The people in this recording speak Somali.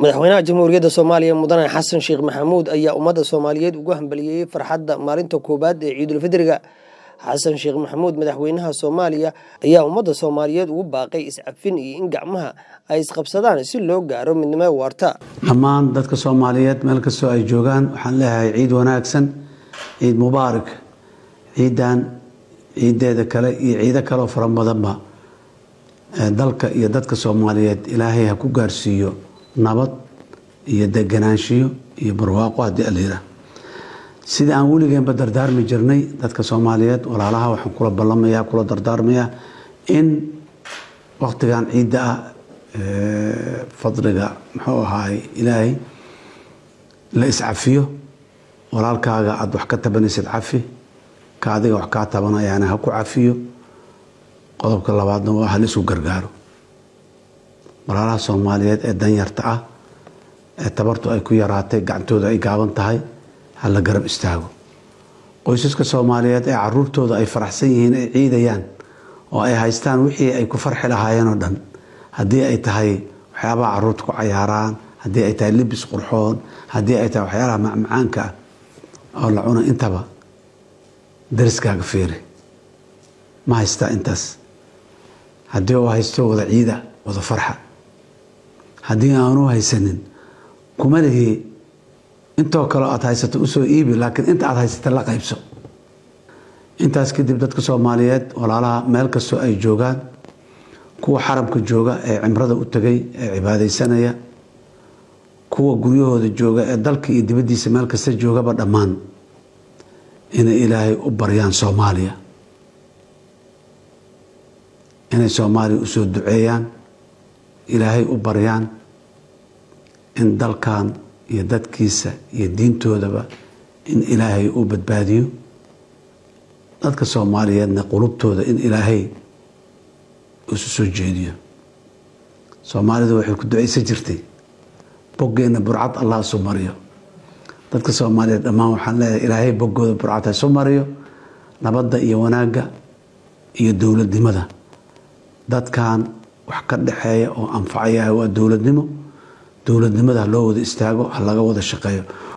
madaxweynaha jamhuuriyadda soomaaliya mudane xasan sheekh maxamuud ayaa ummadda soomaaliyeed ugu hambaliyeeyey farxadda maalinta koowaad ee ciidulfidriga xasan sheekh maxamuud madaxweynaha soomaaliya ayaa ummadda soomaaliyeed ugu baaqay iscafin iyo in gacmaha ay isqabsadaan si loo gaaro midnimo waarta dhammaan dadka soomaaliyeed meel kastoo ay joogaan waxaan leeyahay ciid wanaagsan ciid mubaarak ciidan ciideeda kale iyo ciido kaleoo fara badanba dalka iyo dadka soomaaliyeed ilaahay ha ku gaarsiiyo nabad iyo deganaanshiyo iyo barwaaqo haddii alayira sidai aan weligeenba dardaarmi jirnay dadka soomaaliyeed walaalaha waxaan kula ballamaya kula dardaarmayaa in waktigan ciidda ah fadliga muxuu ahaay ilaahay la iscafiyo walaalkaaga aada wax ka tabanaysid cafi ka adiga wax kaa tabanayaana ha ku cafiyo qodobka labaadna waa hal isu gargaaro walaalaha soomaaliyeed ee danyarta ah ee tabartu ay ku yaraatay gacantooda ay gaaban tahay ha la garab istaago qoysaska soomaaliyeed ee caruurtooda ay faraxsan yihiin ay ciidayaan oo ay haystaan wixii ay ku farxi lahaayeen oo dhan haddii ay tahay waxyaabaha caruurta ku cayaaraan haddii ay tahay libis qurxoon haddii ay tahay waxyaalaha macmacaanka ah oo la cuna intaba dariskaaga feeri ma haystaa intaas haddii uu haysto wada ciida wada farxa haddii aanu haysanin kuma lihii intoo kale aad haysato usoo iibi laakiin inta aad haysata la qaybso intaas kadib dadka soomaaliyeed walaalaha meel kastoo ay joogaan kuwa xaramka jooga ee cimrada u tegay ee cibaadaysanaya kuwa guryahooda jooga ee dalka iyo dibaddiisa meel kasta joogaba dhammaan inay ilaahay u baryaan soomaaliya inay soomaaliya usoo duceeyaan ilaahay u baryaan in dalkan iyo dadkiisa iyo diintoodaba in ilaahay uu badbaadiyo dadka soomaaliyeedna qulubtooda in ilaahay isu soo jeediyo soomaalidu waxay ku ducaysan jirtay boggeenna burcad allah isu mariyo dadka soomaaliyeed dhammaan waxaan leeyahay ilaahay boggooda burcad ha isu mariyo nabadda iyo wanaagga iyo dowladnimada dadkan wax ka dhexeeya oo anfacayahay waa dowladnimo dowladnimada ha loo wada istaago ha laga wada shaqeeyo